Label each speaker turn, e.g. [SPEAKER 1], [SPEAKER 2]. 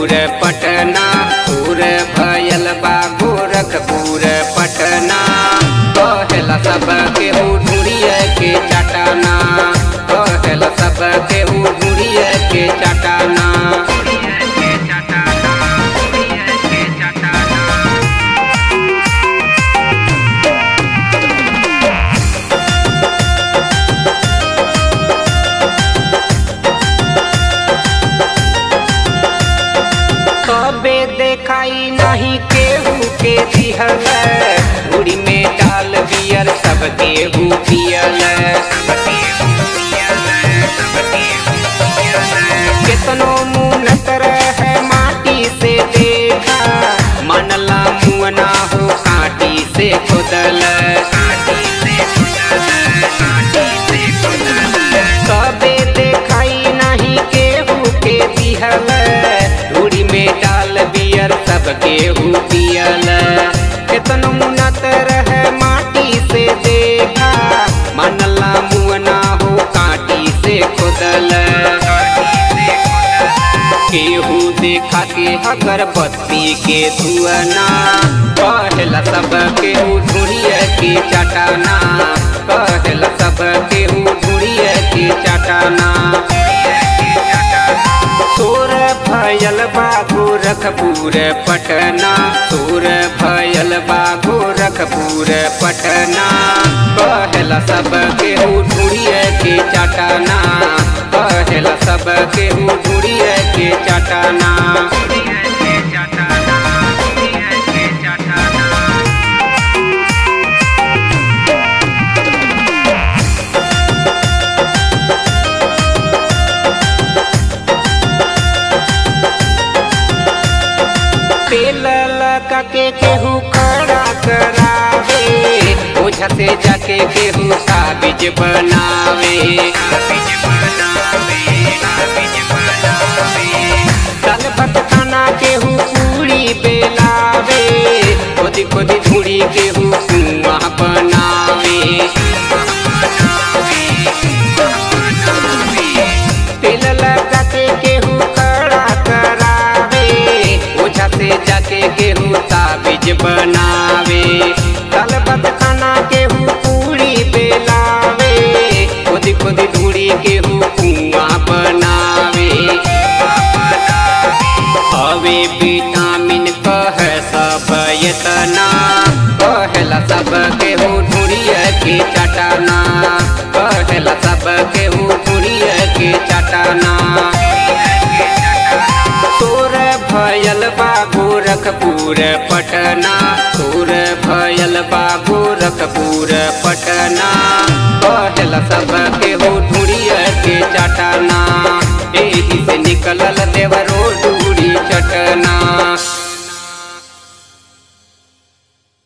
[SPEAKER 1] गोरखपुर पटना पूर भयल बा गोरखपुर पटना कहेला सब के ढूढ़िए के चटाना कहेला सब के ढूढ़िए के चटाना कबे देखाई नहीं केहू के दिहल उड़ी में डाल बियर सब केहू पियल केतनो मुनत रहे माटी से देखा मनला मुअना हो काटी से खुदल कबे देखाई नहीं केहू के दिहल धूड़ी में डाल बियर सब केहू पियल केतनो मुनत रहे माटी से देखा मनला मुअना हो काटी से खुदल केहू देखा के अगरबत्ती के धुआना कहला सब केहू ढूढ़िए के चटाना कहला सब केहू ढूढ़िए के चटाना तोर भयल बा गोरखपुर पटना तोर भयल बा गोरखपुर पटना कहला सब केहू ढूढ़िए के चटाना कहला सब केहू ढूढ़िए के चटाना तेल लगा के केहू खड़ा करावे ओझा से जाके केहू काबिज बनावे दाल भात खाना केहू पूरी बेलावे खोदी खोदी धूड़ी केहू कुआं बनावे तेल लगा के केहू खड़ा करावे ओझा से जाके केहू ताबिज बनावे दाल भात खाना केहू पूरी बेलावे खोदी खोदी धूड़ी केहू कुआं बनावे हवे विटामिन कह सब यतना कहला सब केहू ढूढ़िए के चटाना कहला सब केहू ढूढ़िए के चटाना तोर भयल बा गोरखपुर पटना तोर भयल बा गोरखपुर पटना कहला सब केहू ढूढ़िए के चटाना एही से निकलल देवरो डूरी चटना